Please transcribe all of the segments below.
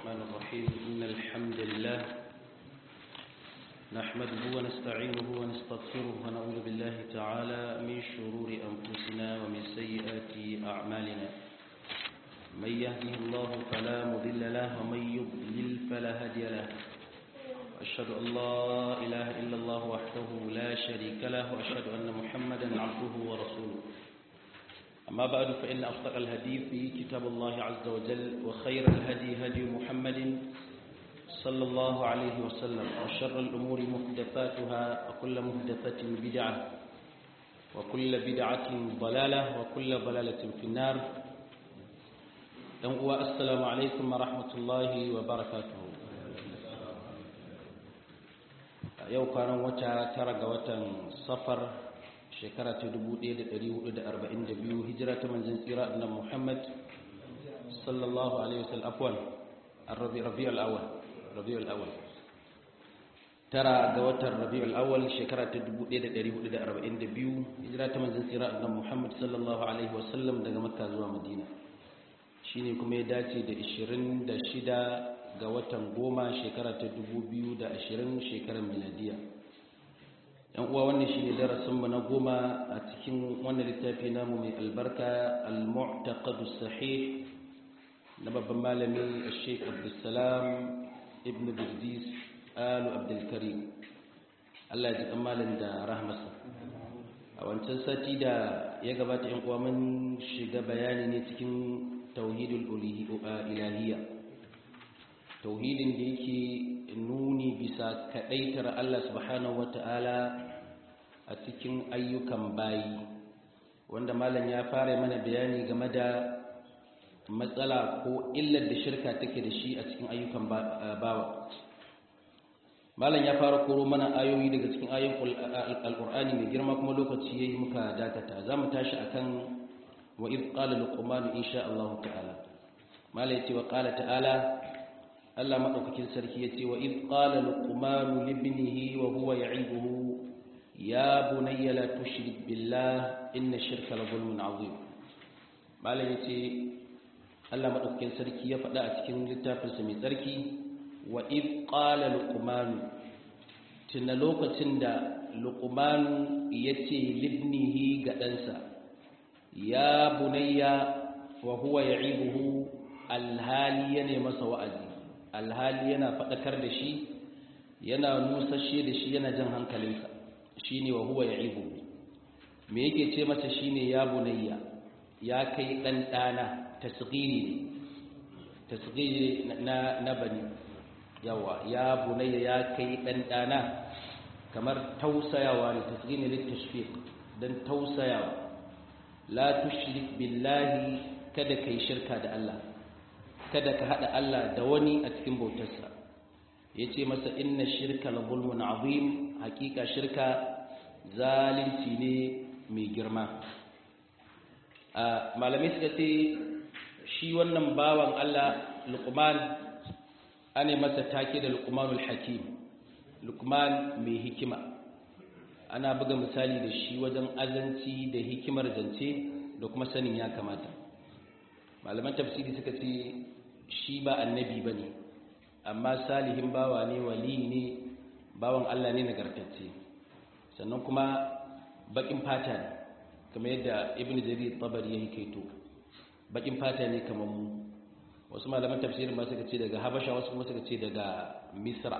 الرحمن الرحيم إن الحمد لله نحمده ونستعينه ونستغفره ونعوذ بالله تعالى من شرور أنفسنا ومن سيئات أعمالنا من يهده الله فلا مضل له ومن يضلل فلا هادي له أشهد أن لا إله إلا الله وحده لا شريك له وأشهد أن محمدا عبده ورسوله أما بعد فإن أصدق الهدي في كتاب الله عز وجل وخير الهدي هدي محمد صلى الله عليه وسلم وشر الأمور محدثاتها وكل محدثة بدعة وكل بدعة ضلالة وكل ضلالة في النار السلام عليكم ورحمة الله وبركاته yau kwanan wata tara ga watan safar shekara ta 1442 hijira ta manzon tsira annabi Muhammad sallallahu alaihi wasallam afwan ar-rabi rabiul awwal rabiul awwal tara ga watan rabiul awwal shekara ta 1442 hijira ta manzon tsira annabi Muhammad sallallahu alaihi wasallam daga makka zuwa madina shine kuma ya dace da 26 ga watan goma shekara ta 2020 shekarar miladiya yan uwa wannan shine darasinmu na goma a cikin wannan littafi namu mai albarka al-mu'taqad sahih na babban malami Sheikh Abdulsalam ibn Birdis Alu Abdul Karim Allah ya ji malam da rahmasa a wancan sati da ya gabata yan uwa mun shiga bayani ne cikin tauhidul ilahiyya tauhidin da yake nuni bisa kadaitar Allah subhanahu wata'ala a cikin ayyukan bayi wanda malam ya fara mana bayani game da matsala ko illar da shirka take da shi a cikin ayyukan bawa malam ya fara koro mana ayoyi daga cikin ayoyin alqur'ani mai girma kuma lokaci yayi muka dakata zamu tashi akan wa id qala luqman insha Allah ta'ala malam yace wa qala ta'ala Allah maɗaukakin sarki ya ce wa in ƙala luqmanu libnihi wa huwa ya'ibuhu ya bunayya la tushrik billah inna shirka la zulmun azim malam yace Allah maɗaukakin sarki ya faɗa a cikin littafinsa mai tsarki wa in ƙala luqmanu tuna lokacin da luqmanu ya ce libnihi ga ɗansa ya bunayya wa huwa ya'ibuhu alhali ya ne masa wa'azi alhali yana faɗakar da shi yana nusashe da shi yana jan hankalinsa shi ne wa huwa ya ibu me yake ce masa shi ne ya bunayya ya kai ɗan ɗana tasgiri ne tasgiri na, na bani yawa ya bunayya ya kai ɗan ɗana kamar tausayawa ne tasgiri ne littashfiq don tausayawa la tushrik billahi kada kai shirka da Allah kada ka haɗa Allah da wani a cikin bautarsa ya ce masa inna shirka la zulmun azim hakika shirka zalunci ne mai girma malamai suka ce shi wannan bawan Allah luqman ane masa take da luqmanul hakim luqman mai hikima ana buga misali da shi wajen azanci da hikimar zance da kuma sanin ya kamata malaman tafsiri suka ce shi ba annabi ba ne amma salihin bawa ne wali ne bawan Allah ne nagartacce sannan kuma bakin fata ne kamar yadda ibn jarir tabari ya hikaito bakin fata ne kamar mu wasu malaman tafsirin ma suka ce daga habasha wasu kuma suka ce daga misra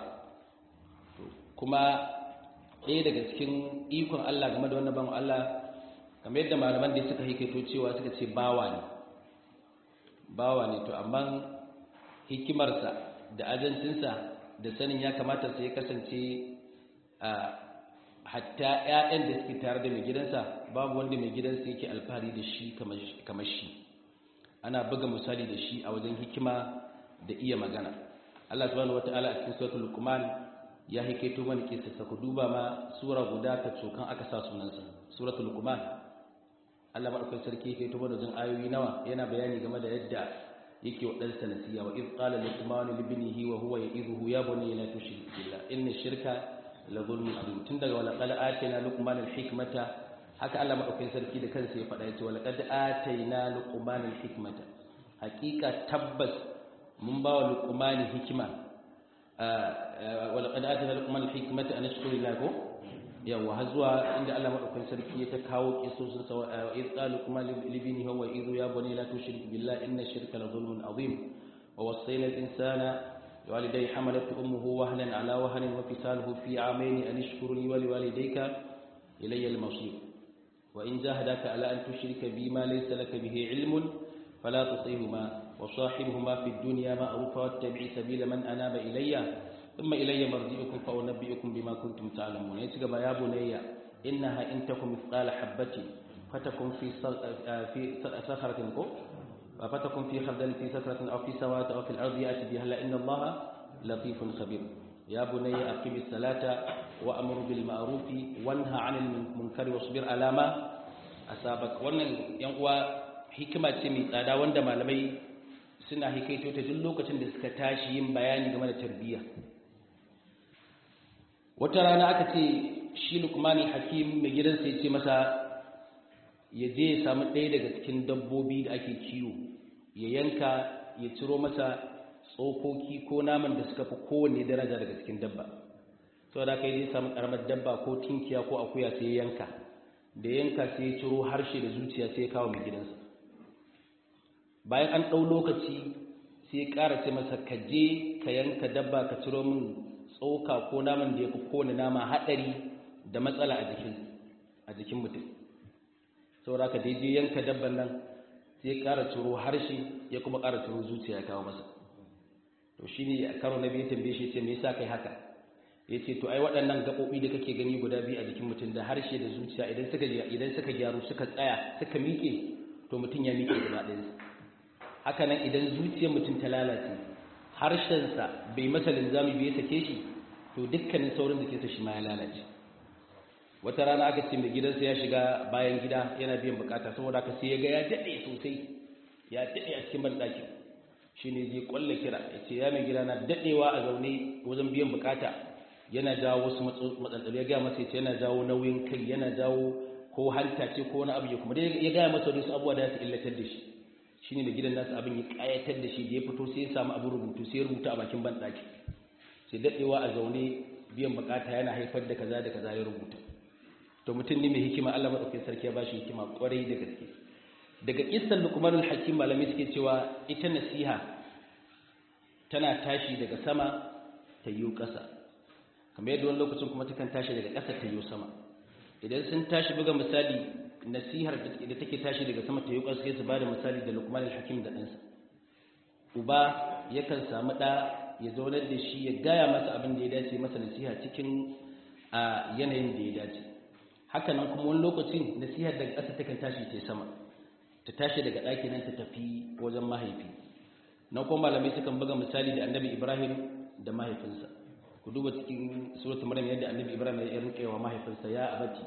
kuma ɗaya daga cikin ikon Allah game da wannan bawan Allah kamar yadda malaman da suka hikaito cewa suka ce bawa ne bawa ne to amma hikimarsa da ajancinsa da sanin ya kamata sai ya kasance a hatta 'ya'yan da suke tare da mai gidansa babu wanda mai gidansa yake alfahari da shi kamar shi ana buga misali da shi a wajen hikima da iya magana Allah subhanahu wata'ala a cikin suratul luqman ya hikaito mana kisa ku duba ma sura guda ta cokan aka sa sunansa suratul luqman Allah madaukakin sarki yake to wajen ayoyi nawa yana bayani game da yadda yake wa ɗansa nasiya wa iz qala luqman li ibnihi wa huwa ya'idhuhu ya bunayya la tushrik billah inna shirka la zulmun azim tun daga wala qala atina luqman al hikmata haka Allah madaukakin sarki da kansa ya faɗa yace wala qad atayna luqman al hikmata haqiqa tabbas mun ba wa luqmani hikima wa laqad atana luqman hikmata an yashkura lillahi ko yawa har zuwa inda Allah madaukakin sarki ya ta kawo kisosin sa wa idh qala luqman li ibnihi wa idh ya bunayya la tushrik billahi inna shirka la zulmun azim wa wassayna al-insana والدي حملت أمه وهنا على وهن وفصاله في عامين أن اشكر لي ولوالديك إلي المصير وإن جاهداك على أن تشرك بي ما ليس لك به علم فلا تطيهما وصاحبهما في الدنيا معروفا واتبع سبيل من أناب إلي ثم إلي مرجعكم فأنبئكم بما كنتم تعلمون يتقب يا بني إنها إن تكن مثقال حبة فتكن في في صخرة فتكن في خردل في سكرة أو في سواد أو في الأرض يأتي بها لأن الله لطيف خبير يا بني أقم الصلاة وأمر بالمعروف وانهى عن المنكر واصبر على ما أصابك wannan yan uwa hikima ce mai tsada wanda malamai suna hikaito ta duk lokacin da suka tashi yin bayani game da tarbiyya wata rana aka ce shi Luqmani Hakim mai gidansa ya ce masa ya je ya samu ɗaya daga cikin dabbobi da ake kiwo ya yanka ya ciro masa tsokoki ko naman da suka fi kowanne daraja daga cikin dabba sau da kai zai samu karamar dabba ko tinkiya ko akuya sai ya yanka da yanka sai ya ciro harshe da zuciya sai ya kawo mai gidansa bayan an ɗau lokaci sai ya ƙara ce masa ka je ka yanka dabba ka ciro min tsoka ko naman da ya fi kowane nama haɗari da matsala a jikin mutum saboda ka daidai yanka dabban nan sai ya ƙara ciro harshe ya kuma ƙara ciro zuciya ya kawo masa to shi ne a karo na biyu tambaye shi ce me yasa kai haka ya ce to ai waɗannan gaɓoɓi da kake gani guda biyu a jikin mutum da harshe da zuciya idan suka idan suka gyaru suka tsaya suka miƙe to mutum ya miƙe gaba ɗayansa haka nan idan zuciyar mutum ta lalace harshensa bai masa linzami bai sake shi to dukkanin saurin jikinsa shi ma ya lalace wata rana aka ce mai gidansa ya shiga bayan gida yana biyan bukata saboda aka sai ya ga ya daɗe sosai ya daɗe a cikin banɗakin shi ne zai ƙwalla kira ya ce ya mai gida na daɗewa a zaune wajen biyan bukata yana jawo wasu matsantsalu ya gaya masa ya ce yana jawo nauyin kai yana jawo ko hanta ce ko wani abu ya kuma ya gaya masa wasu abubuwa da su illatar da shi shi ne da gidan nasa abin ya ƙayatar da shi da ya fito sai ya samu abin rubutu sai ya rubuta a bakin banɗaki sai daɗewa a zaune biyan bukata yana haifar da kaza da kaza ya rubuta to mutum ne mai hikima Allah madaukakin sarki ya bashi hikima kwarai da gaske daga kissan luqmanul hakim malami suke cewa ita nasiha tana tashi daga sama ta yiwu ƙasa kamar yadda wani lokacin kuma takan tashi daga ƙasa ta yiwu sama idan sun tashi buga misali nasihar da take tashi daga sama ta yiwu ƙasa sai su bada misali da luqmanul hakim da ɗansa uba yakan samu ɗa ya zaunar da shi ya gaya masa abin da ya dace masa nasiha cikin a yanayin da ya dace haka nan kuma wani lokacin nasihar daga ƙasa takan tashi ta sama ta tashi daga ɗaki nan ta tafi wajen mahaifi na kuma malamai sukan buga misali da annabi ibrahim da mahaifinsa ku duba cikin suratu maryam yadda annabi ibrahim ya rinƙe wa mahaifinsa ya abati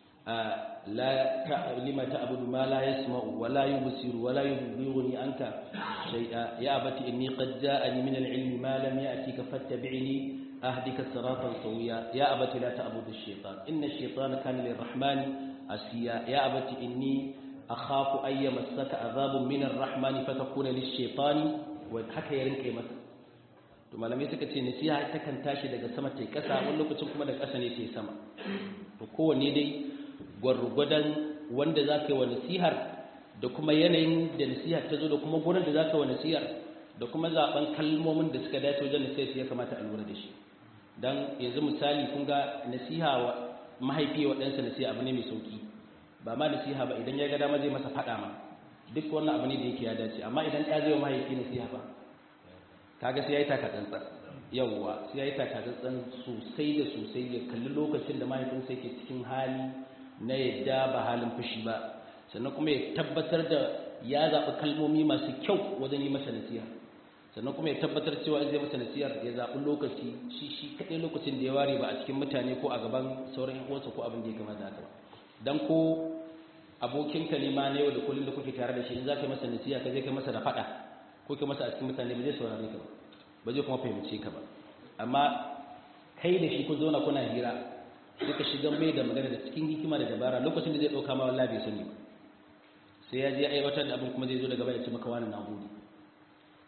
la lima ta'budu ma la yasma'u wa la yubsiru wa la yughni anka shay'a ya abati inni qad ja'ani min al-ilmi ma lam ya'tika fattabi'ni أهدك صراطا سويا يا أبت لا تعبد الشيطان إن الشيطان كان للرحمن أسيا يا أبت إني أخاف أن يمسك عذاب من الرحمن فتكون للشيطان وحكى يرنك مس to malamai suka ce nasiha ta kan tashi daga sama ta kasa wani lokacin kuma daga kasa ne ta sama to kowanne dai gwargwadon wanda za ka yi wa nasihar da kuma yanayin da nasihar ta zo da kuma gurin da za ka yi wa nasihar da kuma zaben kalmomin da suka dace wajen nasihar ya kamata a lura da shi dan yanzu misali kun ga nasiha wa mahaifi wa ɗansa nasiha abu ne mai sauki ba ma nasiha ba idan ya ga dama zai masa faɗa ma duk wannan abu ne da yake ya dace amma idan ɗa zai wa mahaifi nasiha ba kaga sai ya yi takatsantsan yawwa sai ya yi takatsantsan sosai da sosai ya kalli lokacin da mahaifinsa yake cikin hali na yadda ba halin fushi ba sannan kuma ya tabbatar da ya zaɓi kalmomi masu kyau wajen yi masa nasiha sannan kuma ya tabbatar cewa zai masa nasiyar ya zaɓi lokaci shi shi kaɗai lokacin da ya ware ba a cikin mutane ko a gaban sauran uwansa ko abin da ya kamata haka ba dan ko abokinka ne ma na yau da kullum da kuke tare da shi in za ka yi masa nasiya ka je kai masa da faɗa ko kai masa a cikin mutane ba zai saurare ka ba ba zai kuma fahimce ka ba amma kai da shi kun zauna kuna hira sai ka shiga mai da magana da cikin hikima da dabara lokacin da zai ɗauka ma wallahi bai sani ba sai ya je aiwatar da abin kuma zai zo daga baya ce maka wani na gode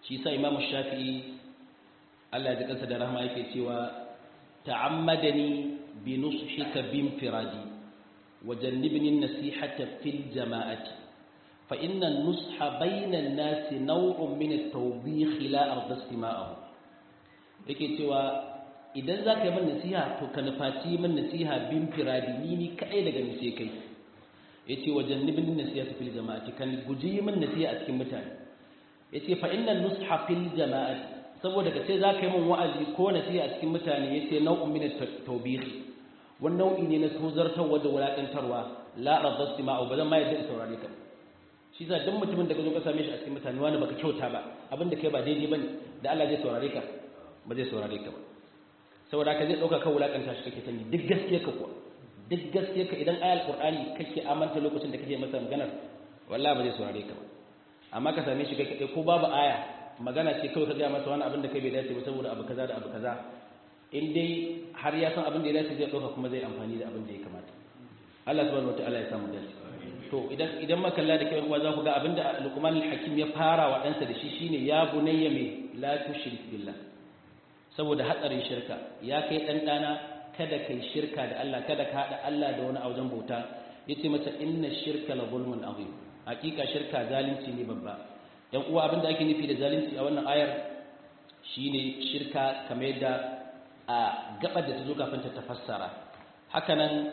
shi sa imam shafi'i Allah ya ji kansa da rahama yake cewa ta'ammadani bi nushika bin firadi wa jannibni nasihata fil jama'ati fa inna an-nusha bayna an-nasi naw'un min at-tawbih la arda istima'ahu yake cewa idan zaka yi min nasiha to ka nufaci min nasiha bin firadi ni ni kai daga ni sai kai yace wa jannibni nasihata fil jama'ati kan guji min nasiha a cikin mutane yace fa inna an-nusha fil jama'ati saboda ka ce za ka yi min wa'azi ko nasiha a cikin mutane ya ce nau'un min tawbihi wani nau'i ne na tozartarwa da wulaƙantarwa la radda istima'u ba zan ma yadda in saurare ka shi sa duk mutumin da ka zo ka same shi a cikin mutane wani baka kyauta ba abin da kai ba daidai bane da Allah zai saurare ka ba zai saurare ka ba saboda ka zai dauka ka wulaƙanta shi kake sani duk gaskiya ka kuwa duk gaskiya ka idan ayal qur'ani kake amanta lokacin da kake masa maganar wallahi ba zai saurare ka ba amma ka same shi kai ko babu aya magana ce kawai ka gaya masa wani abin da kai bai dace ba saboda abu kaza da abu kaza in dai har ya san abin da ya dace zai ɗauka kuma zai amfani da abin da ya kamata Allah subhanahu wataala ya samu dace to idan idan makalla da kai uwa za ku ga abin da Luqman al-Hakim ya fara wa ɗansa da shi shine ya bunayya me la tushrik billah saboda hatsarin shirka ya kai dan dana kada kai shirka da Allah kada ka hada Allah da wani aujen bauta yace mata inna shirka la zulmun azim hakika shirka zalunci ne babba yan uwa abinda ake nufi da zalunci a wannan ayar shine shirka kamar yadda a gabar da ta zo kafin ta tafassara hakanan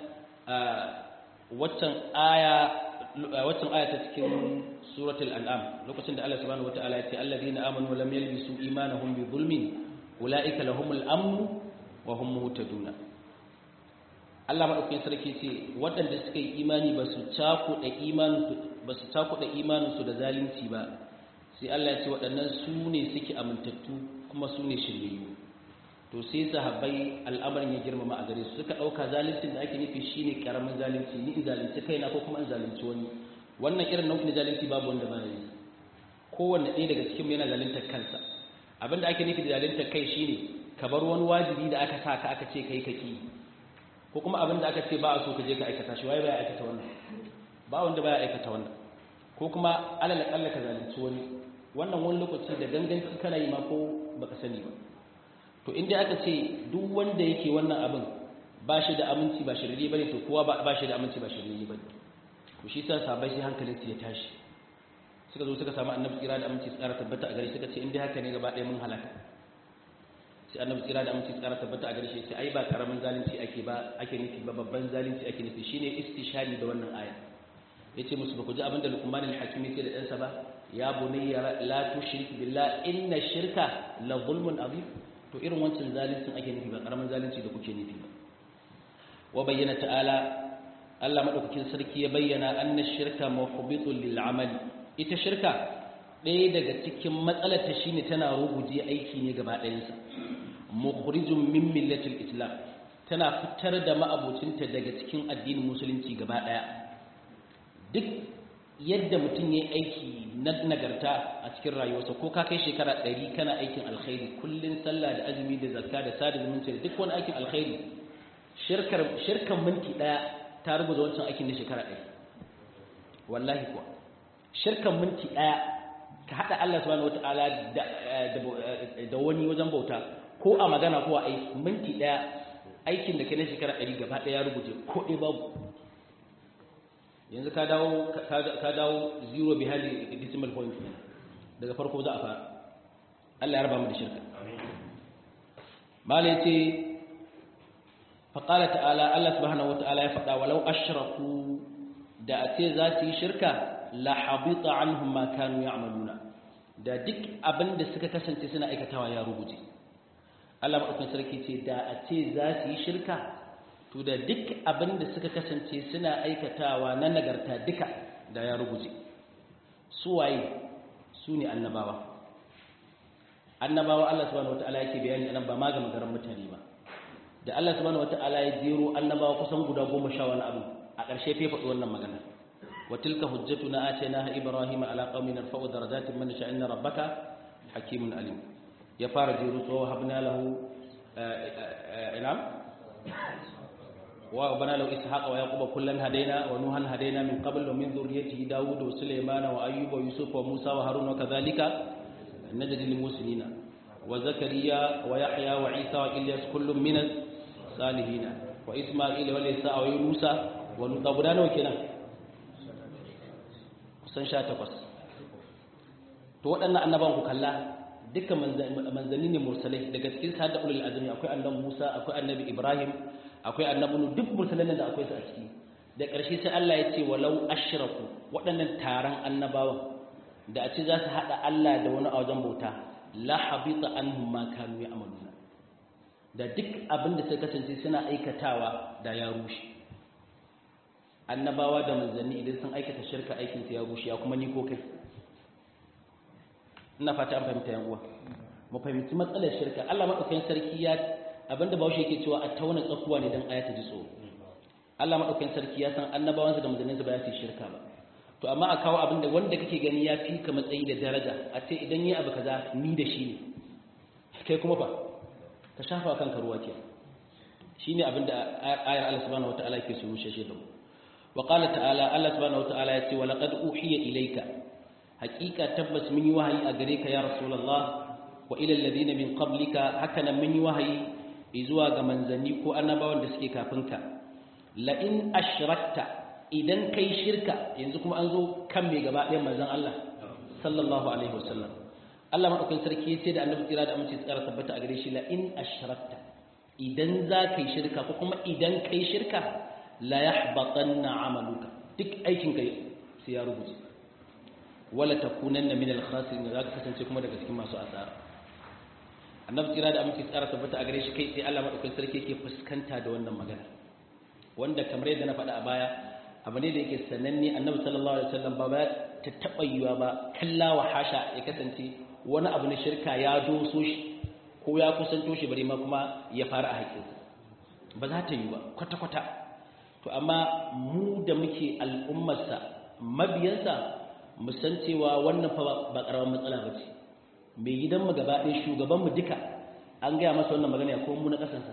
waccan aya waccan aya ta cikin suratul an'am lokacin da Allah subhanahu wataala ya ce alladheena amanu wa lam yalbisu imanahum bi zulmin ulaika lahumul amn wa hum muhtaduna Allah madaukakin sarki ce waɗanda suka yi imani ba su cakuɗa imanin ba su cakuɗa imaninsu da zalunci ba sai Allah ya ce waɗannan su ne suke amintattu kuma su ne shiryayyu to sai sahabbai al'amarin ya girmama a gare su suka ɗauka zaluncin da ake nufi shine karamin zalunci ni in zalunci kaina ko kuma in zalunci wani wannan irin nau'in zalunci babu wanda ba yi kowanne ɗaya daga cikin yana zaluntar kansa abin da ake nufi da zaluntar kai shine ka bar wani wajibi da aka sa ka aka ce kai kaki ko kuma abin da aka ce ba a so ka je ka aikata shi waye baya aikata wannan ba wanda baya aikata wannan ko kuma alal akalla ka zalunci wani wannan wani lokaci da ganganci kana yi ma ko baka sani ba to inda aka ce duk wanda yake wannan abin ba shi da aminci ba shirye bane to kowa ba shi da aminci ba shirye bane to shi sa sabai sai hankalin su ya tashi suka zo suka samu annabi tsira da aminci tsara tabbata a gare shi suka ce inda haka ne gaba ɗaya mun halaka sai annabi tsira da aminci tsara tabbata a gare shi sai ai ba karamin zalunci ake ba ake nufi ba babban zalunci ake nufi shine istishari da wannan aya yace musu ba ku ji abin da Luqman al-Hakim yake da ɗansa ba ya bunayya la tushrik billah inna shirka la zulmun azim to irin wancan zaluncin ake nufi ba karamin zalunci da kuke nufi ba wa bayyana ta'ala Allah madaukakin sarki ya bayyana anna shirka muhbitun lil amali ita shirka ɗaya daga cikin matsalar ta shine tana ruguje aiki ne gaba ɗayansa mukhrijun min millatil islam tana fitar da ma'abocinta daga cikin addinin musulunci gaba ɗaya duk yadda mutum ya aiki na nagarta a cikin rayuwarsa ko ka kai shekara ɗari kana aikin alkhairi kullum sallah da azumi da zakka da sada zumunci da duk wani aikin alkhairi shirkan minti ɗaya ta rubuta wancan aikin na shekara ɗari wallahi kuwa shirkan minti ɗaya ka haɗa Allah subhanahu wata'ala da wani wajen bauta ko a magana ko a aiki minti ɗaya aikin da kai na shekara ɗari gaba ɗaya ya rubuce ko ɗaya babu yanzu ka dawo ka dawo zero behind the decimal point daga farko za a fara Allah ya raba mu da shirka mala yace fa qala ta'ala Allah subhanahu wata'ala ya faɗa walau ashraku da a ce za su yi shirka la habita anhum ma kanu ya'maluna da duk abin da suka kasance suna aikatawa ya rubuce Allah madaukakin sarki ce da a ce za su yi shirka to da duk abin da suka kasance suna aikatawa na nagarta duka da ya rubuce su waye su ne annabawa annabawa Allah subhanahu wataala yake bayani anan ba ma ga magaran mutane ba da Allah subhanahu wataala ya jero annabawa kusan guda goma sha wani abu a ƙarshe fa faɗi wannan magana wa tilka hujjatuna atainaha ibrahima ala qaumin narfa'u darajatin man sha'a inna rabbaka hakimun alim ya fara jero to habna lahu inam وبنى له إسحاق ويعقوب كلا هدينا ونوحا هدينا من قبل ومن ذريته داود وسليمان وأيوب ويوسف وموسى وهارون وكذلك najdi lil muslimina wa zakariya wa yahya wa isa wa ilyas kullum min salihin wa isma'ila wa isa wa yunusa wa lut guda nawa kenan kusan 18 to waɗannan annaban ku kalla dukkan manzanni ne mursalai daga cikin sada ulul azmi akwai annabi Musa akwai annabi Ibrahim akwai annabi duk mursalan da akwai su a ciki da ƙarshe sai Allah ya ce walau ashraku waɗannan taron annabawan da a ce za su haɗa Allah da wani a wajen bauta la habita anhum ma kanu ya'maluna da duk abin da suka kasance suna aikatawa da ya rushe annabawa da manzanni idan sun aikata shirka aikin su ya rushe ya kuma ni ko kai ina fata an fahimta yan uwa mu fahimci matsalar shirka Allah madaukakin sarki ya abinda bawo yake cewa a tauna tsakuwa ne dan ayata ji tsoro Allah madaukakin sarki ya san annabawansa da manzanninsa ba ya fi shirka ba to amma a kawo abinda wanda kake gani ya fi ka matsayi da daraja a ce idan yi abu kaza ni da shi ne kai kuma fa ka shafa kanka ruwa ke shine abinda ayar Allah subhanahu wataala yake so rushe shi da mu wa qala ta'ala Allah subhanahu wataala ya ce wa laqad uhiya ilayka haqiqa tabbas mun yi wahayi a gare ka ya rasulullah wa ila alladhina min qablika haka nan mun yi wahayi zuwa ga manzanni ko annabawan da suke kafin ka la in ashrakta idan kai shirka yanzu kuma an zo kan mai gaba ɗayan manzon Allah sallallahu alaihi wasallam Allah madaukakin sarki ya ce da annabi tsira da amince tsara tabbata a gare shi la in ashrakta idan za ka yi shirka ko kuma idan kai shirka la yahbatanna amaluka duk aikin kai sai ya rubuce wala takunanna min al-khasirin za ka kasance kuma daga cikin masu asara annabi tsira da amince tsara tabbata a gare shi kai sai Allah madaukakin sarki yake fuskanta da wannan magana wanda kamar yadda na faɗa a baya abu ne da yake sananne annabi sallallahu alaihi wasallam ba ba ta taɓa yiwa ba kalla wa hasha ya kasance wani abu na shirka ya doso shi ko ya kusanto shi bare ma kuma ya fara a haƙƙinsa ba za ta yi ba kwata-kwata to amma mu da muke al'ummarsa mabiyansa mu san cewa wannan fa ba ƙaramin matsala ba ce mai gidanmu gaba ɗaya shugabanmu duka an gaya masa wannan magana ya kuma mu na ƙasansa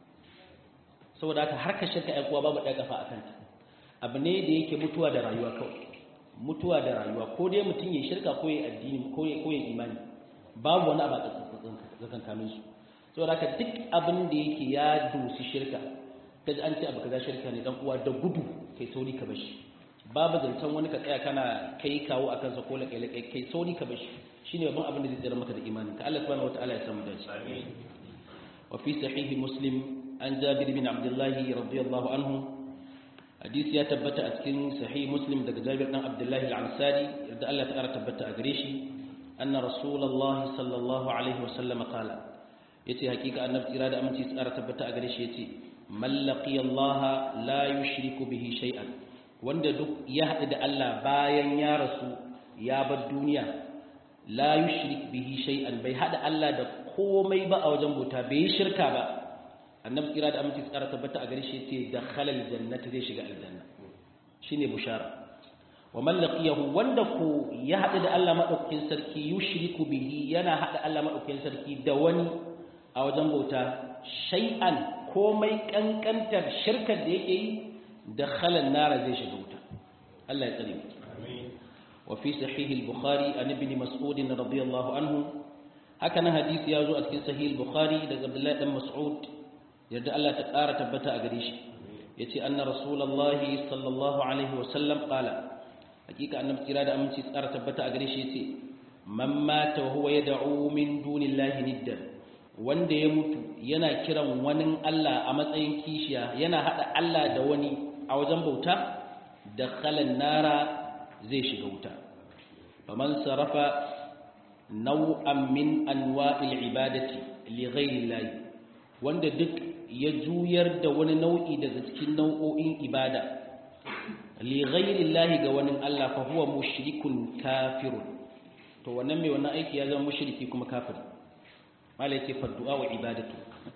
saboda haka harkar shirka ƴan uwa babu ɗaya kafa a kanta abu ne da yake mutuwa da rayuwa kawai mutuwa da rayuwa ko dai mutum ya shirka ko ya addini ko ya imani babu wani abu a tsakankanin su saboda haka duk abin da yake ya dosi shirka kaji an ce abu kaza shirka ne dan uwa da gudu kai sauri ka bashi babu zancen wani ka tsaya kana kai kawo akan sa ko lakai lakai kai sauri ka bashi shine babban abin da zai tsira maka da imanin ka Allah subhanahu wataala ya samu dace amin wa fi sahih muslim an jabir bin abdullah radiyallahu anhu hadisi ya tabbata a cikin sahih muslim daga jabir dan abdullahi al-ansari yadda Allah ta'ala tabbata a gare shi anna rasulullahi sallallahu alaihi wa sallam qala yace hakika annabi tsira da aminci tsara tabbata a gare shi yace man laqiya Allah la yushriku bihi shay'an wanda duk ya haɗu da Allah bayan ya rasu ya bar duniya la yushrik bihi shay'an bai haɗa Allah da komai ba a wajen bauta bai yi shirka ba annabi kira da aminci tsara tabbata a gare shi yace dakhala aljannata zai shiga aljanna shine bushara wa man laqiyahu wanda ko ya hadu da Allah madaukakin sarki yushriku bihi yana hada Allah madaukakin sarki da wani a wajen bauta shay'an komai kankantar shirkar da yake yi dakhala an-nara zai shiga wuta Allah ya tsare mu amin wa fi sahih al-bukhari an ibn mas'ud radiyallahu anhu haka nan hadisi ya zo a cikin sahih al-bukhari daga Abdullah dan Mas'ud yadda Allah ta ƙara tabbata a gare shi ya ce anna rasulallahi sallallahu alaihi wasallam ƙala hakika annabi kira da aminci tsara tabbata a gare shi ya ce man mata wa huwa yad'u min dunillahi niddan wanda ya mutu yana kiran wani Allah a matsayin kishiya yana hada Allah da wani a wajen bauta da khalan nara zai shiga wuta faman sarafa nau'an min anwa'il ibadati li ghairi llahi wanda duk ya juyar da wani nau'i daga cikin nau'o'in ibada li ghairi llahi ga wani Allah fa huwa mushrikun kafirun to wannan mai wannan aiki ya zama mushriki kuma kafir malai ce fa du'a wa ibadatu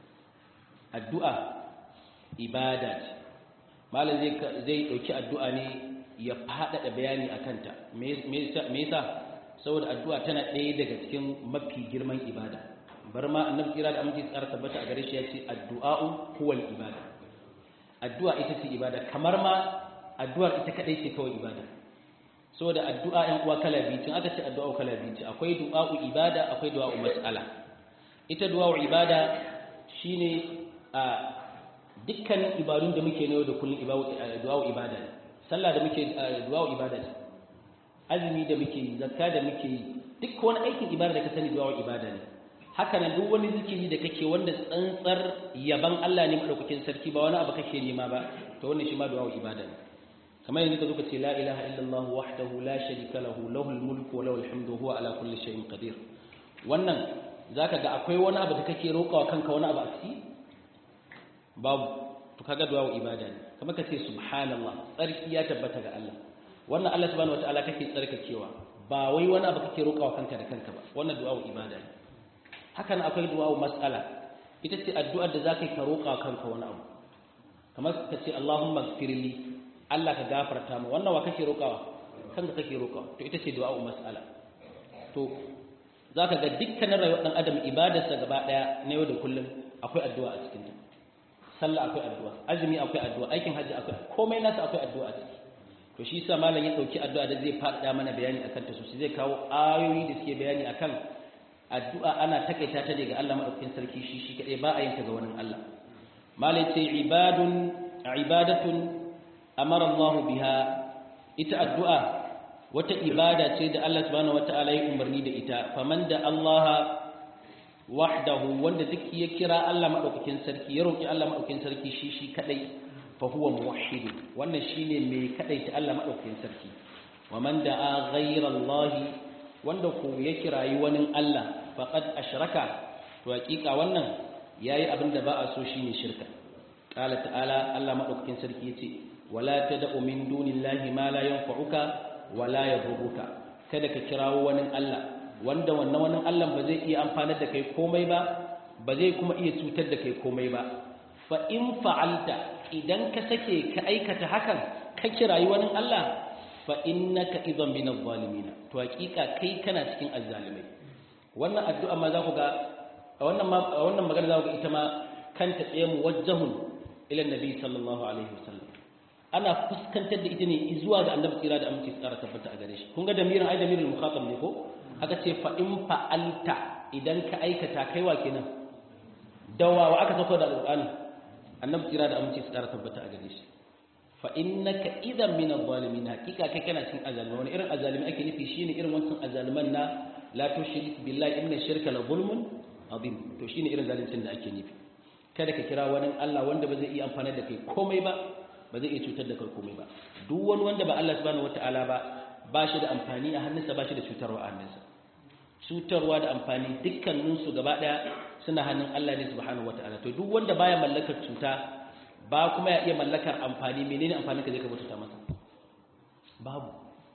addu'a ibada ce malai zai zai dauki addu'a ne ya fadada bayani akan ta me yasa saboda addu'a tana ɗaya daga cikin mafi girman ibada bar ma annabi kira da aminci tsara tabbata a gare shi ya ce addu'a'u huwal ibada addu'a ita ce ibada kamar ma addu'ar ita kadai ce kawai ibada saboda addu'a ɗan uwa kala biyu tun aka ce addu'a kala biyu ce akwai du'a'u ibada akwai du'a'u mas'ala ita du'a'u ibada shine a dukkan ibadun da muke yau da kullum du'a'u ibada ne sallah da muke du'a'u ibada ne azumi da muke yi zakka da muke yi duk wani aikin ibada da ka sani du'a'u ibada ne haka nan duk wani zikiri da kake wanda tsantsar yaban Allah ne madaukakin sarki ba wani abu kake nema ba to wannan shi ma du'a'u ibada ne kamar yanzu ka zo ka ce la ilaha illallah wahdahu la sharika lahu lahul mulku wa lahul hamdu huwa ala kulli shay'in qadir wannan zaka ga akwai wani abu da kake roƙawa kanka wani abu a ciki babu to kaga du'a ibada ne kamar ka ce subhanallah tsarki ya tabbata ga Allah wannan Allah subhanahu wataala kake tsarkakewa ba wai wani abu kake roƙawa kanka da kanka ba wannan du'a ibada ne hakan akwai du'a mas'ala ita ce addu'ar da zaka yi ka roƙa kanka wani abu kamar ka ce Allahumma ighfirli Allah ka gafarta mu wannan wa kake roƙawa kanka kake roƙawa to ita ce du'a mas'ala to zaka ga dukkanin rayuwar dan adam ibadarsa gaba daya na yau da kullum akwai addu'a a cikin ta sallah akwai addu'a azumi akwai addu'a aikin hajji akwai komai nasa akwai addu'a a ciki to shi yasa malam ya dauki addu'a da zai faɗa mana bayani akan ta sosai zai kawo ayoyi da suke bayani akan addu'a ana takaita ta daga Allah madaukakin sarki shi shi kadai ba a yin ta ga wani Allah malai ce ibadun ibadatun amara Allah biha ita addu'a wata ibada ce da Allah subhanahu wata'ala ya umarni da ita faman da Allah wahdahu wanda duk ya kira Allah madaukakin sarki ya roki Allah madaukakin sarki shi shi kadai fa huwa muwahhid wannan shine mai kadai ta Allah madaukakin sarki waman da'a ghayra Allah wanda ko ya kirayi wani Allah faqad ashraka to hakika wannan yayi abin da ba a so shine shirka qala ta'ala Allah madaukakin sarki yace wala tad'u min dunillahi ma la yanfa'uka wala yadurruka kada ka kirawo wani Allah wanda wannan wani Allah ba zai iya amfanar da kai komai ba ba zai kuma iya cutar da kai komai ba fa in fa'alta idan ka sake ka aikata hakan ka kirayi wani Allah fa innaka idan min adh-dhalimin to hakika kai kana cikin azzalimai wannan addu'a ma za ku ga wannan ma wannan magana za ku ga ita ma kanta tsaye muwajjahun ila nabi sallallahu alaihi wasallam ana fuskantar da ita ne zuwa ga annabi tsira da aminci tsara tabbata a gare shi kun ga damirin ai damirin mukhatab ne ko aka ce fa in fa'alta idan ka aikata kai wa kenan dawa wa aka sako da alqur'ani annabi tsira da aminci tsara tabbata a gare shi fa innaka idan min adh-dhalimin hakika kai kana cikin azalimi wani irin azalimi ake nufi shine irin wancan azaliman na la tushrik billahi inna shirka la zulmun azim to shine irin zalincin da ake nufi kada ka kira wani Allah wanda ba zai iya amfana da kai komai ba ba zai iya cutar da kai komai ba duk wani wanda ba Allah subhanahu wataala ba ba shi da amfani a hannunsa ba shi da cutarwa a hannunsa cutarwa da amfani dukkaninsu gaba daya suna hannun Allah ne subhanahu wataala to duk wanda baya mallakar cuta ba kuma ya iya mallakar amfani menene amfanin ka zai ka bauta masa babu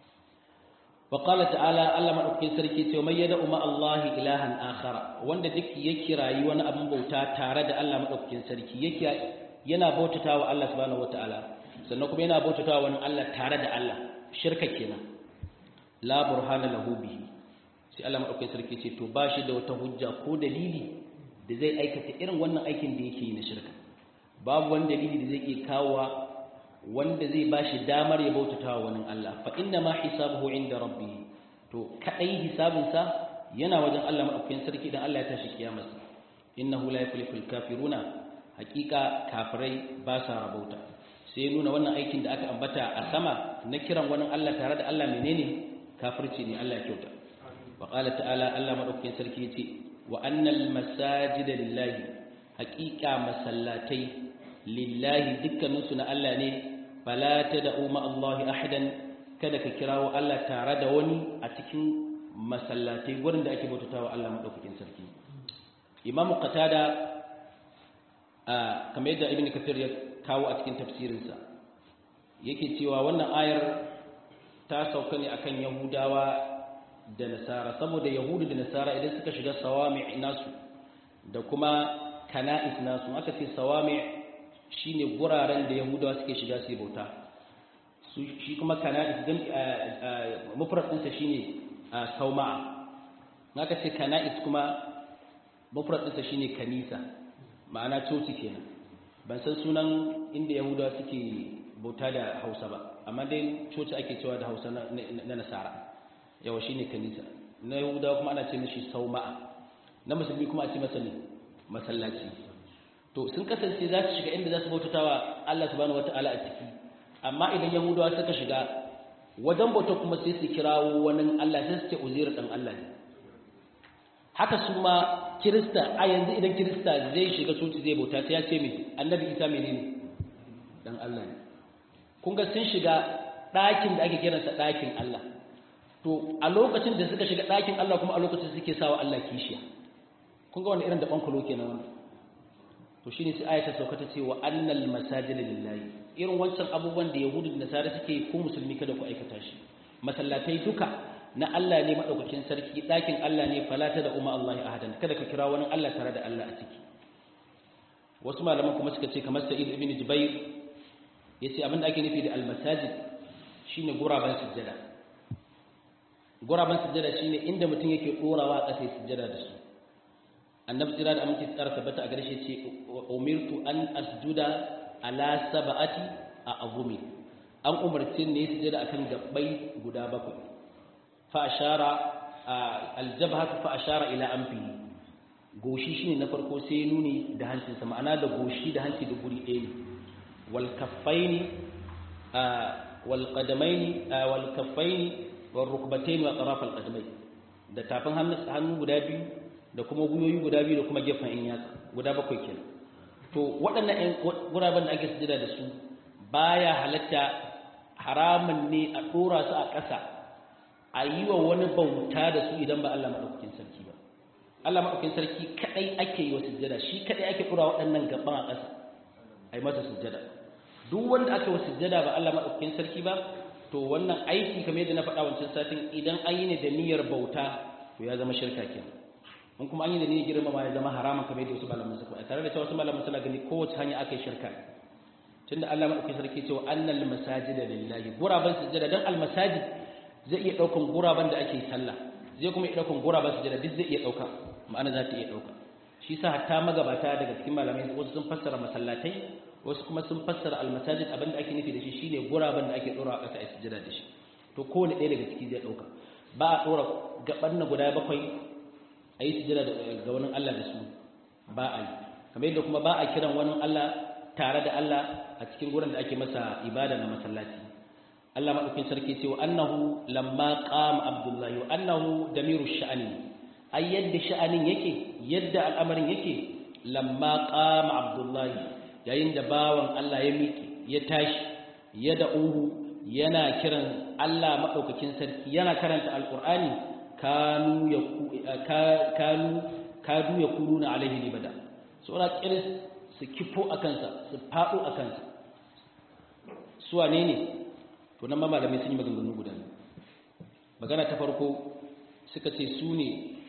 wa qala ta'ala Allah madaukakin sarki ce mai yada umma Allah ilahan akhara wanda duk ya kirayi wani abin bauta tare da Allah madaukakin sarki yake yana bautatawa Allah subhanahu wataala sannan kuma yana bautatawa wani Allah tare da Allah shirka kenan la burhana lahu bihi sai Allah madaukakin sarki ce to bashi da wata hujja ko dalili da zai aikata irin wannan aikin da yake yi na shirka babu wani dalili da zai iya kawowa wanda zai bashi damar ya bautata wa wani Allah fa inna ma hisabuhu inda rabbih to kadai hisabinsa yana wajen Allah madaukakin sarki dan Allah ya tashi kiyamar innahu la yuflihul kafiruna hakika kafirai ba sa rabauta sai nuna wannan aikin da aka ambata a sama na kiran wani Allah tare da Allah menene kafirci ne Allah ya kyauta wa qala ta'ala Allah madaukakin sarki yace wa annal masajida lillahi haqiqa masallatai lillahi dukkaninsu na Allah ne fala tad'u ma Allah ahadan kada ka kirawo Allah tare da wani a cikin masallatai gurin da ake bautatawa Allah madaukakin sarki Imam Qatada kamar yadda Ibn Kathir ya kawo a cikin tafsirinsa yake cewa wannan ayar ta sauka ne akan Yahudawa da Nasara saboda Yahudu da Nasara idan suka shiga sawami nasu da kuma kana'is nasu aka ce sawami shine guraren da yahudawa suke shiga su yi bauta shi kuma kana'is din mufrad ɗinsa shine sauma'a aka ce kana'is kuma mufrad ɗinsa shine kanisa ma'ana coci kenan ban san sunan inda yahudawa suke bauta da hausa ba amma dai coci ake cewa da hausa na nasara yawa shi ne kanisa na yahudawa kuma ana ce mishi sauma'a na musulmi kuma a ce masa ne masallaci to sun kasance za su shiga inda za su bautata wa Allah subhanahu wata'ala a ciki amma idan yahudawa suka shiga wajen bauta kuma sai su kirawo wani Allah sai su ce uzair dan Allah ne haka su ma kirista a yanzu idan kirista zai shiga coci zai bauta sai ya ce mai annabi isa menene dan Allah ne kun ga sun shiga ɗakin da ake kiransa ɗakin Allah to a lokacin da suka shiga ɗakin Allah kuma a lokacin suke sawa Allah kishiya kun ga wani irin da bankulo kenan wannan to shine sai ayata sauka ta ce wa annal masajida lillahi irin wancan abubuwan da yahudu da nasara suke ku musulmi kada ku aikata shi masallatai duka na Allah ne madaukakin sarki ɗakin Allah ne falata da umma Allah ahadan kada ka kira wani Allah tare da Allah a ciki wasu malaman kuma suka ce kamar Sa'id ibn Jubair yace abin da ake nufi da al-masajid shine guraban sujjada guraban sujjada shine inda mutum yake dorawa a ƙasa sujjada da su annabi tsira da aminci tsara tabbata a garshe ce umirtu an asjuda ala sab'ati a azumi an umarci ne sujjada akan gabbai guda bakwai fa ashara aljabhatu fa ashara ila anfihi goshi shine na farko sai nuni da hancinsa ma'ana da goshi da hanci da guri ɗaya ne wal kaffaini wal qadamaini wal kaffaini wal rukbataini wa taraf al qadamai da tafin hannu guda biyu da kuma guyoyi guda biyu da kuma gefen in yatsa guda bakwai kenan to waɗannan guraben da ake sujada da su baya halatta haramun ne a ɗora su a ƙasa a yi wa wani bauta da su idan ba Allah maɗaukakin sarki ba Allah maɗaukakin sarki kaɗai ake yi wa sujjada shi kaɗai ake ɗora waɗannan gaban a ƙasa a yi masa sujjada duk wanda aka yi wa sujjada ba Allah maɗaukakin sarki ba to wannan aiki kamar yadda na faɗa wancan satin idan an yi ne da niyyar bauta to ya zama shirka kenan in kuma an yi da niyyar girmama ya zama haramun kamar yadda wasu malaman suka faɗa tare da cewa wasu malaman suna gani kowace hanya aka yi shirka tunda Allah maɗaukakin sarki cewa annal masajida lillahi guraban sujjada dan al masajid zai iya ɗaukan guraben da ake sallah zai kuma iya ɗaukan guraben sujada duk zai iya ɗauka ma'ana za ta iya ɗauka shi sa hatta magabata daga cikin malamai wasu sun fassara masallatai wasu kuma sun fassara almasajid abin da ake nufi da shi shine guraben da ake ɗora a ƙasa a sujada da shi to kowane ɗaya daga ciki zai ɗauka ba a ɗora gaban na guda bakwai a yi sujada ga wani Allah da su ba a yi kamar yadda kuma ba a kiran wani Allah tare da Allah a cikin gurin da ake masa ibada na masallaci Allah maɗaukin sarki ce wa annahu lamma qama abdullahi wa annahu damiru sha'ani ai yadda sha'anin yake yadda al'amarin yake lamma qama abdullahi yayin da bawan Allah ya miƙe ya tashi ya da'uhu yana kiran Allah maɗaukakin sarki yana karanta alqur'ani kanu ya kanu kadu ya kuluna alaihi libada sura kiris su kifo akansa su faɗo akansa su wane ne to nan ma malamai sun yi maganganu guda magana ta farko suka ce su ne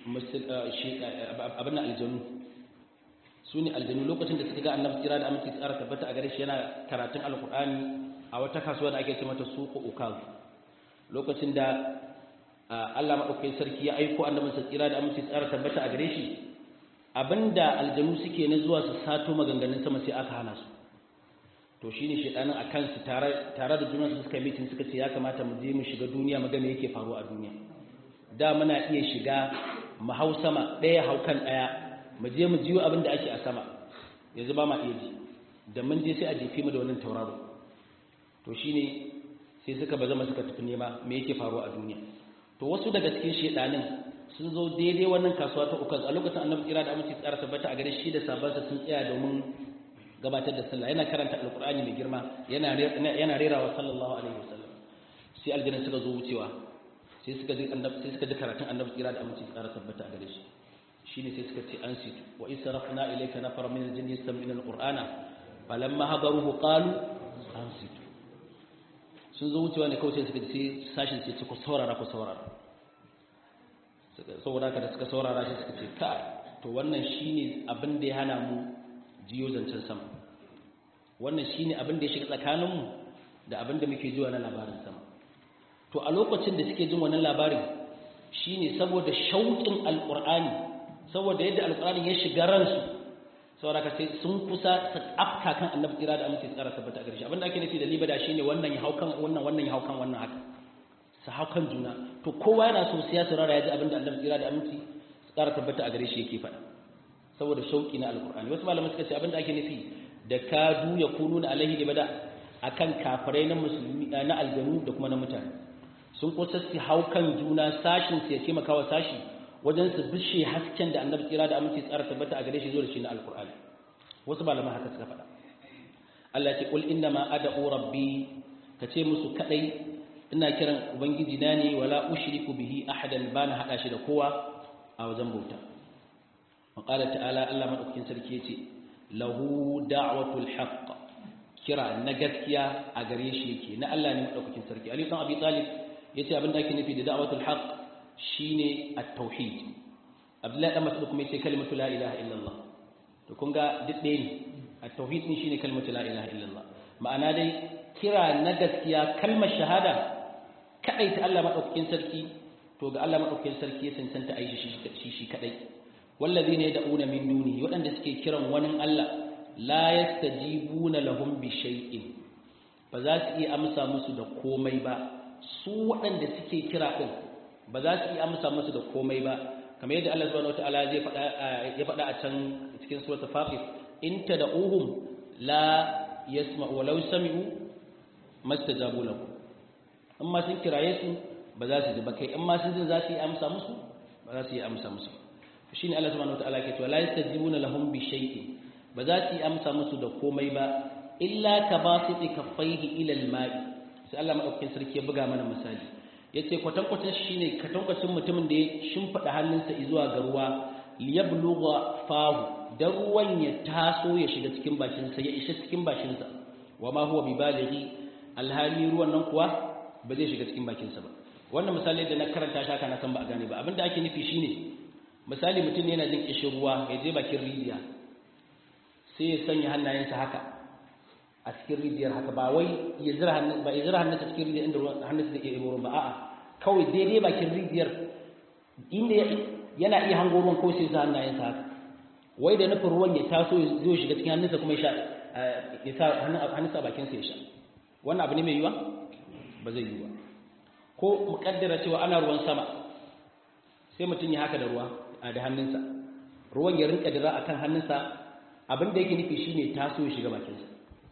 abin aljanu su ne aljanu lokacin da suka ga annabi tsira da aminci tsara tabbata a gare shi yana karatun alkur'ani a wata kasuwa da ake ce mata suku ukaz lokacin da Allah madaukakin sarki ya aiko annabin sa tsira da aminci tsara tabbata a gare shi abinda aljanu suke na zuwa su sato maganganun sama sai aka hana su to shi ne shaɗanin a kansu tare da junansu suka mitin suka ce ya kamata mu je mu shiga duniya mu ga me yake faruwa a duniya da muna iya shiga mu hau sama ɗaya hau kan ɗaya mu je mu jiyo abin da ake a sama yanzu ba ma iya ji da mun je sai a jefe mu da wannan tauraro to shi ne sai suka ba zama suka tafi nema me yake faruwa a duniya to wasu daga cikin shaɗanin sun zo daidai wannan kasuwa ta ukaz a lokacin annabi tsira da aminci tsara tabbata a gare shi da sabansa sun tsaya domin gabatar da sallah yana karanta alkur'ani mai girma yana rerawa sallallahu alaihi wasallam sai aljanna suka zo wucewa sai suka ji annabi sai suka ji karatun annabi tsira da aminci tsara tabbata a gare shi shine sai suka ce ansitu wa israfna ilayka nafar min aljinni yastami'una alqur'ana falamma hadaruhu qalu ansitu sun zo wucewa ne kawai sai suka ji sashin sai ku saurara ku saurara saboda haka da suka saurara sai suka ce kai to wannan shine abin da ya hana mu jiyo zancen sama wannan shine abin da ya shiga tsakaninmu da abin da muke jiwa na labarin sama to a lokacin da suke jin wannan labarin shine saboda shauƙin alƙur'ani saboda yadda alƙur'ani ya shiga ransu saboda ka sai sun kusa su afka kan annabi kira da aminci tsara tabbata a gare shi abinda ake nufi da libada shine wannan ya haukan wannan wannan ya haukan wannan haka su haukan juna to kowa yana so sai ya saurara ya ji abinda annabi kira da aminci tsara tabbata a gare shi yake faɗa saboda shauki na alkur'ani wasu malamai suka ce abinda ake nufi da kadu ya kununa alaihi libada akan kafirai na musulmi na aljanu da kuma na mutane sun kusa su haukan juna sashin su ya taimaka wa sashi wajen su bishe hasken da annabi tsira da aminci tsara tabbata a gare shi zo da shi na alkur'ani wasu malaman haka suka faɗa Allah ya ce qul inna ma ad'u rabbi ka ce musu kadai ina kiran ubangiji na ne wala ushriku bihi ahadan bana hada shi da kowa a wajen bauta wa qala ta'ala Allah madaukakin sarki yace lahu da'watul haqq kira na gaskiya a gare shi yake na Allah ne madaukakin sarki Ali dan Abi Talib yace abin da ake nufi da da'watul haqq shine at-tauhid Abdullahi dan Mas'ud kuma yace kalimatu la ilaha illallah to kun ga duk ɗaya ne at-tauhid din shine kalimatu la ilaha illallah ma'ana dai kira na gaskiya kalmar shahada kadai ta Allah madaukakin sarki to ga Allah madaukakin sarki ya cancanta aishi shi shi kadai wallazina yad'una min duni waɗanda suke kiran wani Allah la yastajibuna lahum bi shay'in ba za su iya amsa musu da komai ba su waɗanda suke kira din ba za su iya amsa musu da komai ba kamar yadda Allah subhanahu wataala zai faɗa ya faɗa a can cikin suratul fatir in tad'uhum la yasma'u walau sami'u mastajabu lakum amma sun kiraye su ba za su ji ba kai amma sun ji za su yi amsa musu ba za su yi amsa musu shine Allah subhanahu wataala ke cewa la yastajibuna lahum bi shay'in ba za su yi amsa musu da komai ba illa ka basiti kaffaihi ila al-ma'i sai Allah madaukakin sarki ya buga mana misali yace kwatankwacin shine kwatankwacin mutumin da ya shimfida hannunsa zuwa ga ruwa liyablugha fahu dan ruwan ya taso ya shiga cikin bakin sa ya isha cikin bakin sa wama huwa bibalighi alhali ruwan nan kuwa ba zai shiga cikin bakin sa ba wannan misali da na karanta shi haka na san ba a gane ba abinda ake nufi shine misali mutum yana jin kishin ruwa ya je bakin rijiya sai ya sanya hannayensa haka a cikin rijiyar haka ba wai ya zira hannun ba ya zira hannunsa cikin rijiyar inda hannunsa da ke ruwan ba a'a kawai daidai bakin rijiyar inda yana iya hango ruwan ko sai sa hannayensa haka wai da nufin ruwan ya taso ya zo shiga cikin hannunsa kuma ya sha ya sa hannunsa a bakinsa ya sha wannan abu ne mai yiwa ba zai yiwa ko muƙaddara cewa ana ruwan sama sai mutum ya haka da ruwa da hannunsa ruwan ya rinka dira akan hannunsa abin da yake nufi shine taso ya shiga bakinsa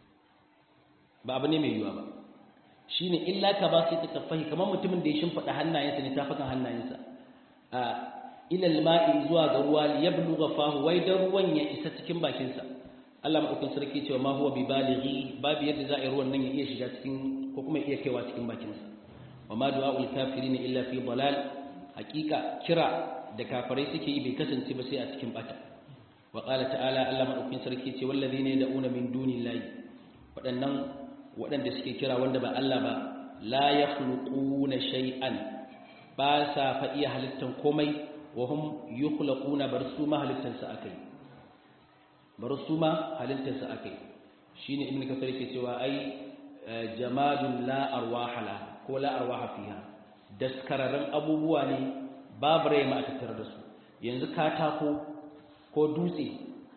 ba abu ne mai yiwuwa ba shine illa ka ba sai tafahi kamar mutumin da ya shimfida hannayensa ne tafakan hannayensa a ila alma'i zuwa ga ruwa li yablugha fahu wai dan ruwan ya isa cikin bakinsa Allah madaukakin sarki cewa ma huwa bibalighi babu yadda za a yi ruwan nan ya iya shiga cikin ko kuma ya iya kaiwa cikin bakinsa wa ma du'a'ul kafirin illa fi dalal hakika kira da kafirai suke yi bai kasance ba sai a cikin bata wa qala ta'ala Allah madaukakin sarki ce wallazina yad'una min dunillahi waɗannan waɗanda suke kira wanda ba Allah ba la yakhluquna shay'an ba sa fa iya halittan komai wa hum yukhlaquna bar su ma halittan sa akai bar su ma halittan sa akai shine ibnu kasar yake cewa ai jamadun la arwaha la ko la arwaha fiha daskararren abubuwa ne babu rai ma a tattare da su yanzu katako ko dutse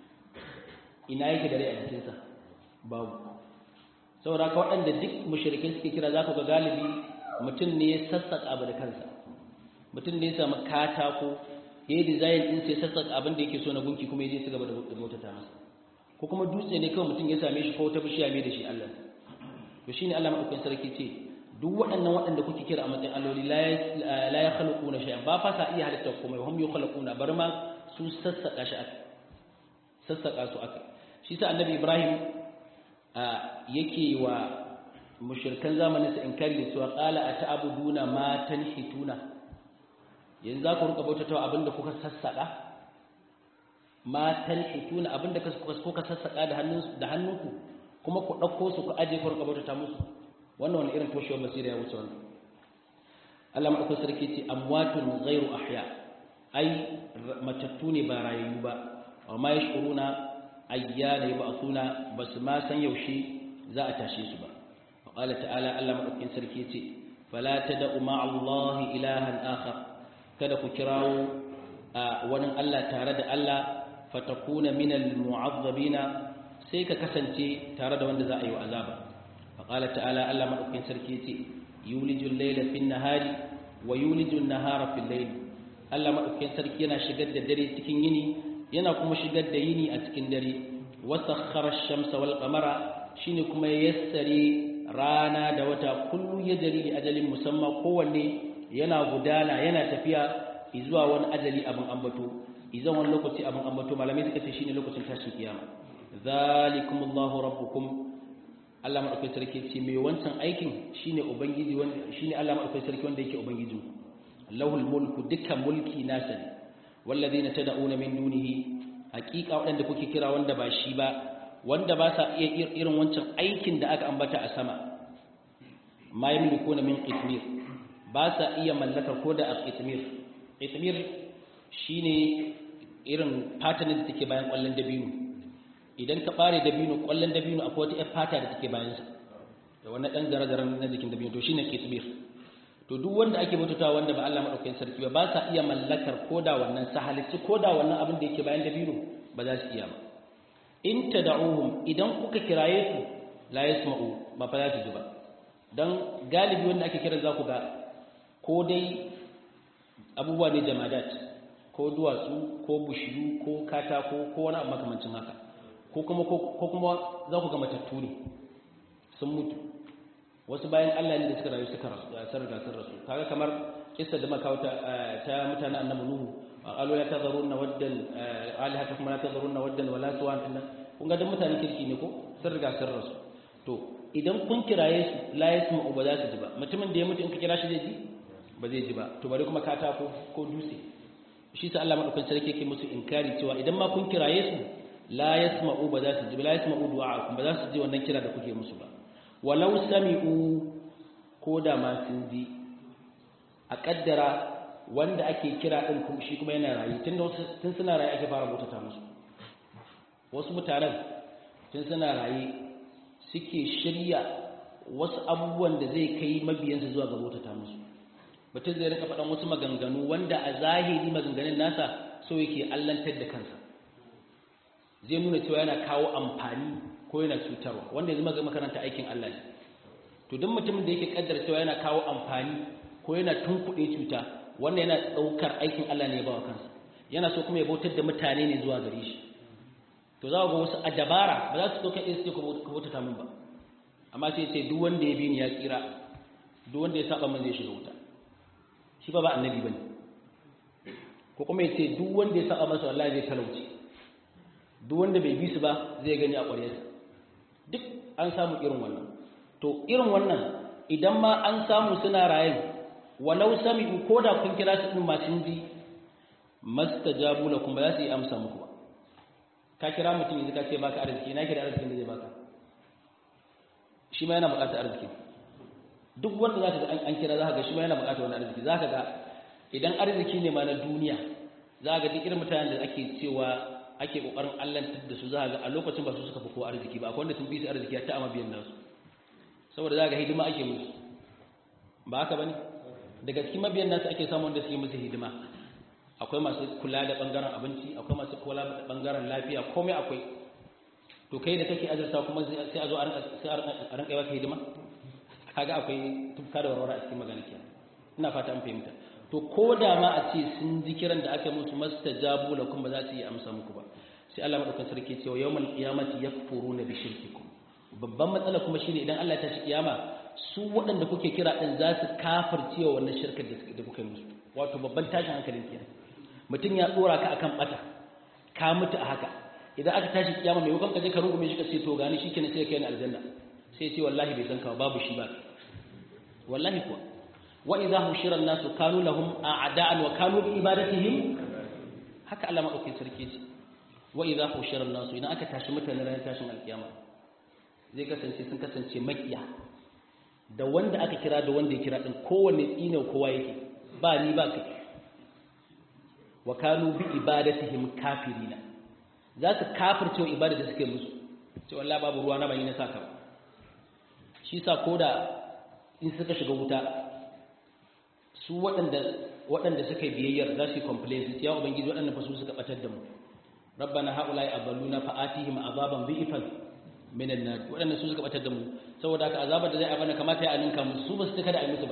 ina yake da rai a jikinsa babu saboda ka waɗanda duk mushrikai suke kira za ku ga galibi mutum ne ya sassaƙa abu da kansa mutum ne ya samu katako ya yi dizayin ɗin sai sassaƙa abin da yake so na gunki kuma ya je su gaba da bautata masa ko kuma dutse ne kawai mutum ya same shi ko wata bishiya mai da shi Allah to shine Allah madaukakin sarki ce duk waɗannan waɗanda kuke kira a matsayin alloli la ya khalquna shay'an ba fa sa iya halitta komai hum yukhlaquna bar ma su sassaka shi aka sassaka su aka shi sa annabi Ibrahim yake wa mushrikan zamanin sa inkari da cewa qala ata'buduna ma tanhituna yanzu za ku rika bautatawa abinda kuka sassaka ma tanhituna abinda kuka sassaka da hannun da hannunku kuma ku dauko su ku aje ku rika bautata musu wannan wani irin toshewar basira ya wuce wannan Allah maɗaukar sarki ce amwatun ghairu ahya ai matattu ne ba rayayyu ba wa ma yashkuruna ayyana yub'athuna basu ma san yaushe za a tashe su ba wa qala ta'ala Allah maɗaukakin sarki ce fala tad'u ma'a Allah ilahan akhar kada ku kirawo wani Allah tare da Allah fatakuna minal mu'azzabina sai ka kasance tare da wanda za a yi wa azaba faqala ta'ala Allah madaukakin sarki yace yulijul layla fin nahari wa yulijul nahara fil layl Allah madaukakin sarki yana shigar da dare cikin yini yana kuma shigar da yini a cikin dare wa sakhkhara ash-shamsa wal qamara shine kuma yassare rana da wata kullu yajri li ajalin musamma kowanne yana gudana yana tafiya zuwa wani ajali abin ambato idan wani lokaci abin ambato malamai suka ce shine lokacin tashin kiyama zalikumullahu rabbukum Allah madaukakin sarki ce mai wancan aikin shine ubangiji wanda shine Allah madaukakin sarki wanda yake ubangijin Allahul mulku dukkan mulki nasa ne wallazina tad'una min dunihi haqiqa wadanda kuke kira wanda ba shi ba wanda ba sa iya irin wancan aikin da aka ambata a sama ma yamlikuna min qitmir ba sa iya mallaka ko da qitmir qitmir shine irin fatanin da take bayan kwallon dabino idan ka bare dabino kwallon dabino akwai wata yar fata da take bayansa da wannan dan zare-zaren na jikin dabino to shine kitmir to duk wanda ake mutuntawa wanda ba Allah madaukakin sarki ba ba sa iya mallakar koda wannan sahalici koda wannan abin da yake bayan dabino ba za su iya ba in tad'uhum idan kuka kiraye su la yasma'u ba fa za su ji ba dan galibi wanda ake kiran za ku ga ko dai abubuwa ne jamadat ko duwatsu ko bushiyu ko katako ko wani abu makamancin haka ko kuma ko kuma za ku ga matattu ne sun mutu wasu bayan Allah ne da suka rayu suka rasu sun riga sun rasu kaga kamar kissa da makauta ta mutanen annabi nuhu qalu ya tadharunna waddan alihatakum la tadharunna waddan wala suwan inna kun ga dan mutanen kirki ne ko sun riga sun rasu to idan kun kiraye su la yasma'u ba za su ji ba mutumin da ya mutu in ka kira shi zai ji ba zai ji ba to bari kuma katako ko dutse shi sa Allah madaukakin sarki yake musu inkari cewa idan ma kun kiraye su la yasma'u ba za su ji la yasma'u du'a'akum ba za su ji wannan kira da kuke musu ba walau sami'u ko da ma sun ji a kaddara wanda ake kira din kuma shi kuma yana rayu tun tun suna rayu ake fara mutata musu wasu mutanen tun suna rayu suke shirya wasu abubuwan da zai kai mabiyansu zuwa ga mutata musu mutum zai rika faɗan wasu maganganu wanda a zahiri maganganun nasa so yake allantar da kansa zai nuna cewa yana kawo amfani ko yana cutarwa wanda yanzu maga makaranta aikin Allah ne to duk mutumin da yake kaddara cewa yana kawo amfani ko yana tunkuɗe cuta wannan yana ɗaukar aikin Allah ne ya bawa kansa yana so kuma ya bautar da mutane ne zuwa gare shi to za ga wasu a dabara ba za su ɗauka ɗaya su ka bautata min ba amma sai ce duk wanda ya bi ni ya tsira duk wanda ya saba min zai shiga wuta shi ba ba annabi bane ko kuma ya ce duk wanda ya saba masa wallahi zai talauci duk wanda bai bi su ba zai gani a ƙwaryarsa duk an samu irin wannan to irin wannan idan ma an samu suna rayin walau sami'u ko da kun kira su din masu ji mastajabu lakum ba za su yi amsa muku ba ka kira mutum yanzu ka ce baka arziki na kira arzikin da zai baka shi ma yana buƙatar arziki duk wanda za ka ga an kira za ka ga shi ma yana buƙatar wani arziki za ka ga idan arziki ne ma na duniya za ka ga duk irin mutanen da ake cewa ake kokarin allantar da su za ga a lokacin ba su suka fi ko arziki ba akwai wanda sun fi su arziki ta amma biyan nasu saboda za ga hidima ake musu ba haka bane daga cikin mabiyan nasu ake samun wanda suke musu hidima akwai masu kula da bangaren abinci akwai masu kula da bangaren lafiya komai akwai to kai da kake azurta kuma sai a zo a rinka yi maka hidima kaga akwai tufka da warware a cikin magana kenan ina fata an fahimta to ko da ma a ce sun ji kiran da aka musu mastajabu lakum ba za su yi amsa muku ba sai Allah madaukakin sarki ce wa yawmal qiyamati yakfuruna bi shirkikum babban matsala kuma shine idan Allah ya tashi kiyama su waɗanda kuke kira din za su kafirce wa wannan shirkar da kuka yi musu wato babban tashin hankalin kenan mutum ya dora ka akan bata ka mutu a haka idan aka tashi kiyama mai wakon ka je ka rungume shi ka ce to gani shikenan sai kai ni aljanna sai ce wallahi bai san ka babu shi ba wallahi kuwa وإذا هشر الناس كانوا لهم أعداء وكانوا بإبادتهم haka Allah madaukakin sarki ce wa idza hushira an-nasu idan aka tashi mutane ran tashin alkiyama zai kasance sun kasance makiya da wanda aka kira da wanda ya kira din kowanne tsine kowa yake ba ni ba kai wa kanu bi ibadatihim kafirina za su kafirce wa ibada da suke musu ce wallahi babu ruwa na bani na saka shi sa koda in suka shiga wuta su waɗanda waɗanda suka yi biyayyar za su yi complain su ya ubangiji waɗanda fa su suka batar da mu rabbana haula'i adalluna fa'atihim azaban bi'fan minan nar wadannan su suka batar da mu saboda haka azabar da zai abana kamata ya aninka musu su ba su taka da ai musu ba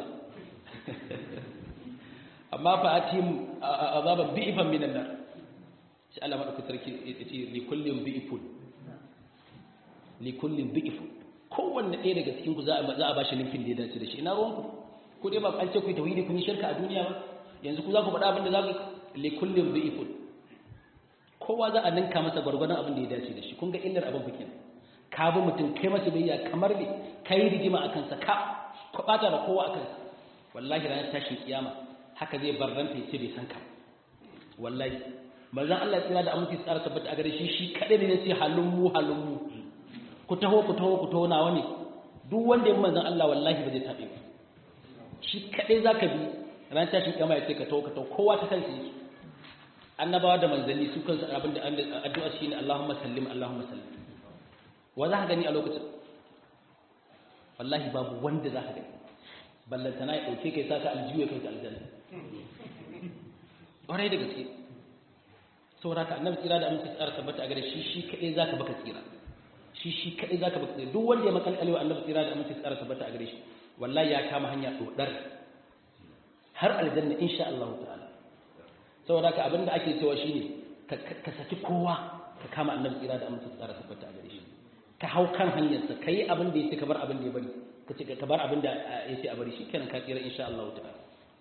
amma fa'atihim azaban bi'fan minan nar sai Allah madauki sarki yace li kullin bi'fun li kullin bi'fun kowanne ɗaya daga cikin ku za a ba shi linkin da ya dace da shi ina ruwanku ko dai ba an ce ku yi tauhidi kun yi shirka a duniya ba yanzu ku za ku faɗa abin da za ku li kullin bi'fun kowa za a ninka masa gwargwadon abin da ya dace da shi kun ga illar abin bikin ka bi mutum kai masa biyayya kamar ne ka yi rigima a kansa ka kwabata da kowa a kansa wallahi ranar tashin kiyama haka zai barranta ya ce bai san ka wallahi manzon Allah ya tsira da aminci tsara tabbata a gare shi shi kadai ne sai halun mu halun mu ku taho ku taho ku taho nawa ne duk wanda ya manzon Allah wallahi ba zai tabe ba shi kadai zaka bi ranar tashin kiyama ya ce ka taho ka taho kowa ta kansa yake annabawa da manzanni su kansu abin da addu'a shi ne Allahumma sallim Allahumma sallim wa za ka gani a lokacin wallahi babu wanda za ka gani ballantana ya ɗauke kai sa ka aljiyu ya kai ka aljanna ƙwarai da gaske saboda ka annabi tsira da aminci tsara tabbata a gare shi shi kaɗai za ka baka tsira shi shi kaɗai za ka baka tsira duk wanda ya makalkale wa annabi tsira da aminci tsara tabbata a gare shi wallahi ya kama hanya ɗoɗar har aljanna insha Allah ta'ala saboda ka abinda ake cewa shine ka saki kowa ka kama annabi tsira da amince tsara tabbata a gare shi ka hau kan hanyarsa ka yi abin da ya ce ka bar abin da ya bari ka ce ka bar abin da ya ce a bari shi kenan ka tsira insha Allah ta'ala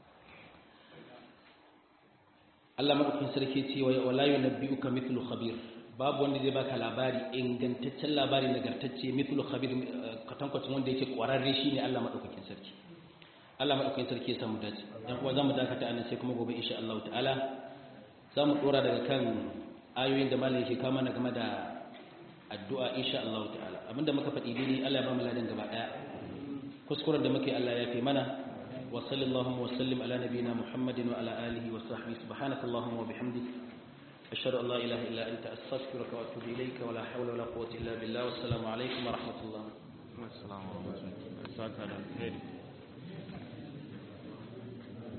Allah madaukakin sarki ce wa wala yunabbi'uka mithlu khabir babu wanda zai baka labari ingantaccen labari nagartacce mithlu khabir katankwacin wanda yake kwararre shine Allah madaukakin sarki Allah madaukakin sarki ya samu dace dan kuma zamu dakata anan sai kuma gobe insha Allah ta'ala zamu dora daga kan ayoyin da malam yake kama na game da addu'a insha Allah ta'ala abinda muka faɗi dai Allah ya ba mu ladan gaba daya kuskuren da muke Allah ya fi mana wa sallallahu wa sallim ala nabiyyina Muhammadin wa ala alihi wa sahbihi subhanakallahumma wa bihamdik ashhadu an la ilaha illa anta astaghfiruka wa atubu ilayka wa la hawla wa la quwwata illa billah wassalamu alaikum wa rahmatullah Assalamu alaikum.